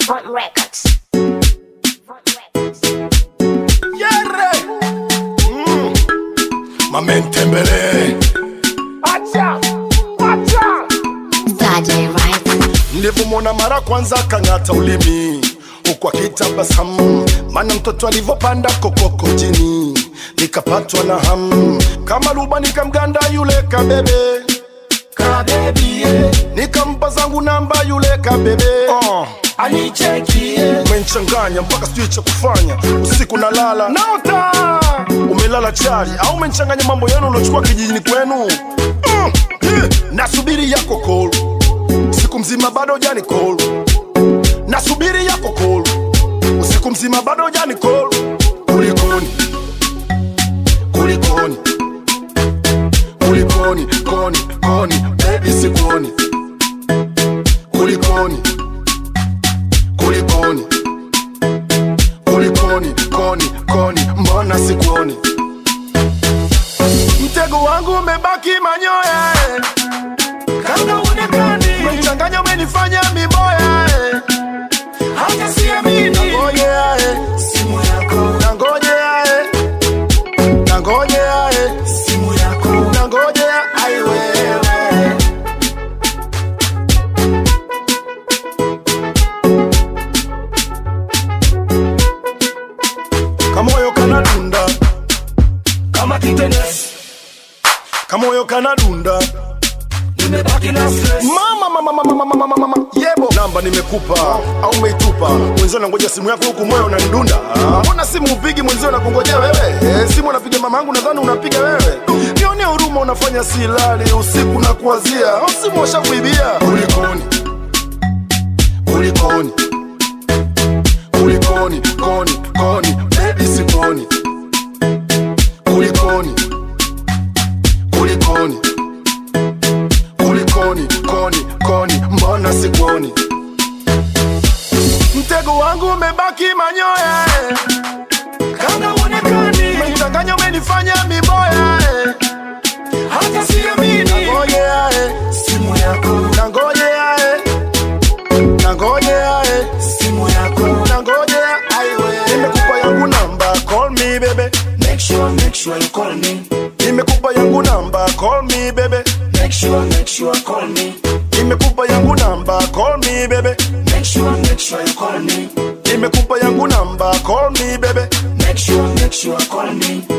Front Records. Front Records. Yere. Mm. Mamentembele. Acha. Acha. Saturday Rice. Nilivyomwona mara kwanza kang'ata ulimi huku akitabasamu, maana mtoto alivyopanda kokoko jini, nikapatwa na hamu kama luba, nikamganda yule kabebe kabebie, nikampa zangu namba yule kabebe uh. anichekie umenichanganya mpaka sijui cha kufanya usiku nalala naota umelala chali au umenichanganya mambo yenu uliochukua kijijini kwenu mm. eh, nasubiri yako call usiku mzima bado jani call nasubiri yako call usiku mzima bado jani call kulikoni kulikoni kulikoni koni koni baby sikuoni kulikoni kulikoni kulikoni koni koni mbona sikuoni mtego wangu umebaki manyoya eh. kama uonekani umenichanganya umenifanya miboya eh. hata siamini nangojea eh. simu yako nangojea eh. nangojea eh. simu yako nangojea ai wewe kamoyo kanadunda kama kitenesi kamoyo kanadunda nimebaki na stress mama mama mama mama mama mama yebo namba nimekupa au umeitupa mwenzio nangoja simu yako huku moyo unanidunda Ah, mbona simu upigi mwenzio nakungojea wewe eh, simu anapiga mama yangu nadhani unapiga wewe nione huruma unafanya silali usiku na kuwazia au simu washakuibia kulikoni kulikoni kulikoni koni koni baby sikoni kulikoni kulikoni kulikoni koni koni mbona sikuoni mtego wangu umebaki manyoya eh. kama uonekani umenichanganya umenifanya miboya eh. hata siamini nangojea eh. simu yako nangojea eh. nangojea eh. simu yako nangojea aiwe nimekupa yangu namba call me bebe make sure make sure you call me nimekupa yangu namba call me bebe make sure make sure you call me nimekupa yangu namba call me bebe make sure make sure you call me nimekupa yangu namba call me bebe make sure make sure you call me